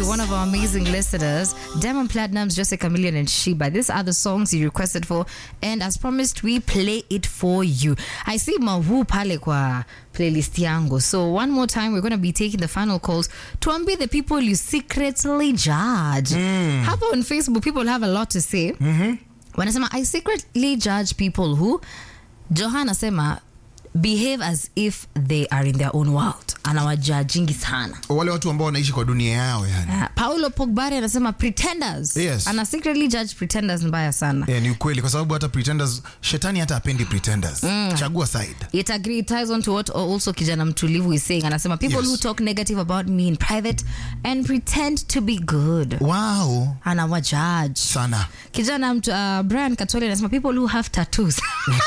one of our amazing listeners, Diamond Platinums, Jose Chameleon, and Sheba. These are the songs you requested for, and as promised, we play it for you. I see Mahu pale kwa playlist yangu. So one more time, we're going to be taking the final calls to ambi the people you secretly judge. Hapa on Facebook, people have a lot to say. Wanasema, I secretly judge people who, Johanna sema, behave as if they are in their own world. Anawajajingi sana. wale watu ambao wanaishi kwa dunia yao yani Uh, Paulo Pogbari anasema pretenders. Yes. Ana secretly judge pretenders mbaya sana. yeah, ni ukweli kwa sababu hata pretenders shetani hata apendi pretenders chagua side It agree ties on to what also kijana mtulivu is saying. Anasema people Yes. who talk negative about me in private and pretend to be good. wow Anawajudge. sana Kijana mtu, uh, Brian Katoli anasema people who have tattoos.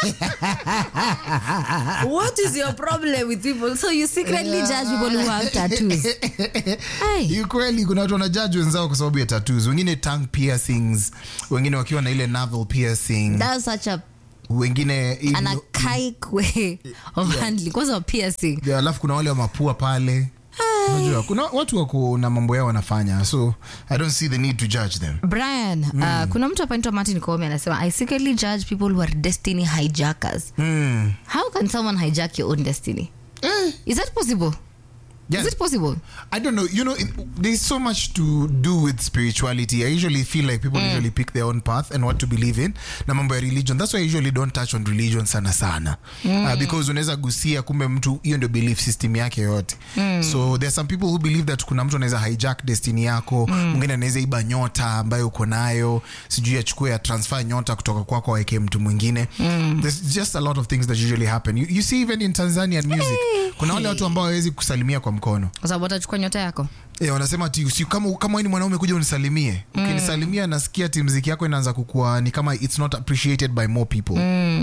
what is your problem with people? So you secretly judge people who have tattoos. Hey. ni ukweli kuna watu wanajaji wenzao kwa sababu ya tattoos wengine tongue piercings wengine wakiwa na ile navel piercing That's such a wengine an archaic way of handling. Kwanza wa piercing. Yeah, alafu kuna wale wa mapua pale unajua kuna watu wako na mambo yao wanafanya so i don't see the need to judge them brian uh, kuna mtu hapa anaitwa martin Koome anasema i secretly judge people who are destiny hijackers mm. how can someone hijack your own destiny eh, is that possible yeah. is it possible I don't know. You know, it, there's so much to do with spirituality. I usually feel like people usually pick their own path and what to believe in. Na mambo ya religion. That's why I usually don't touch on religion sana sana. Uh, because unaweza gusia kumbe mtu hiyo ndio belief system yake yote. So there's some people who believe that kuna mtu anaweza hijack destiny yako. Mwingine anaweza iba nyota ambayo uko nayo. Sijui achukue ya transfer nyota kutoka kwako aweke mtu mwingine. There's just a lot of things that usually happen. You, you see even in Tanzanian music. Kuna wale watu ambao hawezi kusalimia kwa mkono. kwa sababu watachukua nyota yako Yeah, wanasema ati usi, kama kama wewe ni mwanaume kuja unisalimie. Ukinisalimia nasikia ati mziki yako inaanza kukua ni kama it's not appreciated by more people.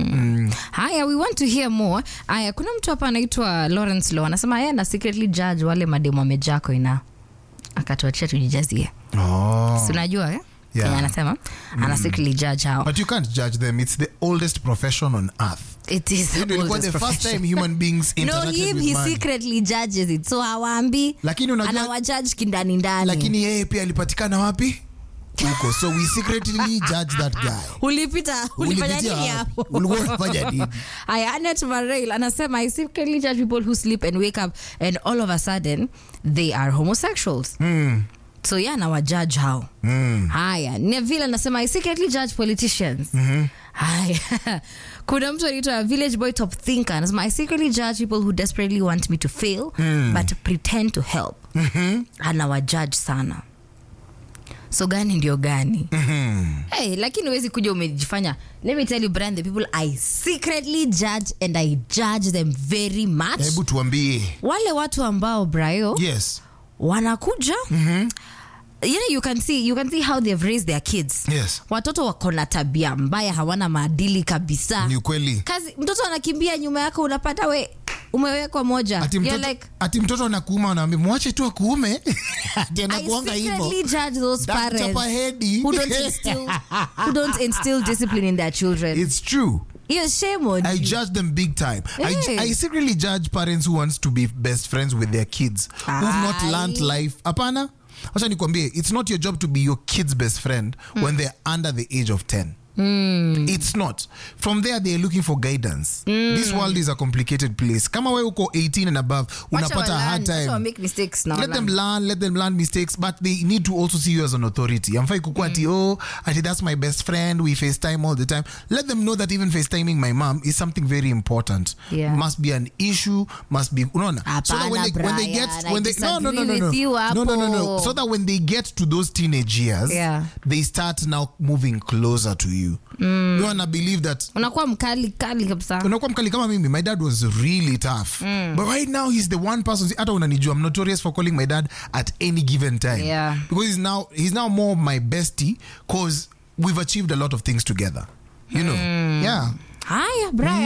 haya we want to hear more haya kuna mtu hapa anaitwa lawrence law anasema yeye ana secretly judge wale mademu amejako ina akatuachia tujijazie Oh. si unajua eh? Yeah. Kenya anasema ana secretly judge hao But you can't judge them. It's the oldest profession on earth. it is Hiyo the ndio ilikuwa oldest the first profession. time human beings no interacted him with he man. secretly judges it so hawaambi Lakini unajua anawajudge kindani ndani lakini yeye pia alipatikana wapi? Huko. So we secretly judge that guy. ulipita ulifanya Ulipitia nini wapi? hapo Ulikuwa unafanya nini? Aya, Annette Marrail anasema I secretly judge people who sleep and wake up and all of a sudden they are homosexuals Mm. so yeah anawajudge hao Mm. haya neville anasema i secretly judge politicians haya kuna mtu anaitwa village boy top thinker anasema i secretly judge people who desperately want me to fail but pretend to help anawajudge sana so gani ndio gani hey, lakini huwezi kuja umejifanya let me tell you Brian, the people i secretly judge and i judge them very much Hebu tuambie. wale watu ambao brayo Yes. wanakuja you know, you can see you can see how they've raised their kids Yes. watoto wako na tabia mbaya hawana maadili kabisa Ni ukweli. kazi mtoto anakimbia nyuma yako unapata we umewekwa moja Ati You're mtoto, like, ati mtoto anakuuma anaambia mwache tu akuume. Ati I anakuanga hivyo. secretly judge those That parents chapa hedi. who don't instill who don't instill discipline in their children It's true. hiyo shame on I you. judge them big time. I, Hey. I secretly judge parents who wants to be best friends with their kids who've not Aye. learned life. Apana. Acha nikwambie, it's not your job to be your kid's best friend when they're under the age of 10. It's not. From there they're looking for guidance. This world is a complicated place. Kama we uko 18 and above, Wacha unapata a wa hard learn, wacha wa time. make mistakes na let wa them learn. learn let them learn mistakes but they need to also see you as an authority amfai kukua ati oh ati that's my best friend we facetime all the time let them know that even facetiming my mom is something very important Yeah. must be an issue must be unaona so that when Hapana, they, when they get Brian, when I they no no no no disagree no with you no no no no hapo. so that when they get to those teenage years Yeah. they start now moving closer to you you wanna believe that unakuwa mkali kali kabisa unakuwa mkali kama mimi my dad was really tough but right now he's the one person hata unanijua i'm notorious for calling my dad at any given time Yeah. because he's now he's now more my bestie cause we've achieved a lot of things together you know yeah haya brian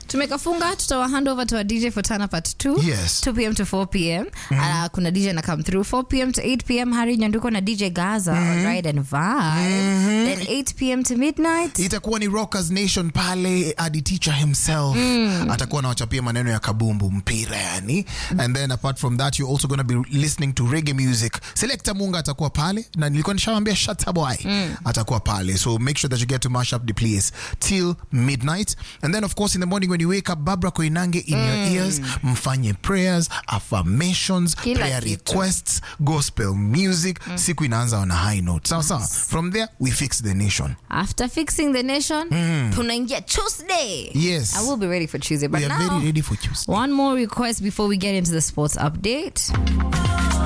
tumekafunga tutawa hand over to our dj for turn up at 2 Yes. 2 pm to 4 pm uh, kuna dj na come through 4 pm to 8 pm hari nyanduko na dj gaza on ride and vibe then 8 pm to midnight itakuwa ni rockers nation pale adi teacher himself atakuwa anawachapia maneno ya kabumbu mpira yani and then apart from that you're also going to be listening to reggae music selector munga atakuwa pale na nilikuwa nishawambia shataboy atakuwa pale so make sure that you get to mash up the place till midnight and then of course in the morning when you wake up babra koinange in your ears mfanye prayers affirmations Kila prayer kitu. requests gospel music siku inaanza on a high note sawa sawa from there we fix the nation after fixing the nation tunaingia tuesday Yes. i will be ready for tuesday but we are now very ready for Tuesday. one more request before we get into the sports update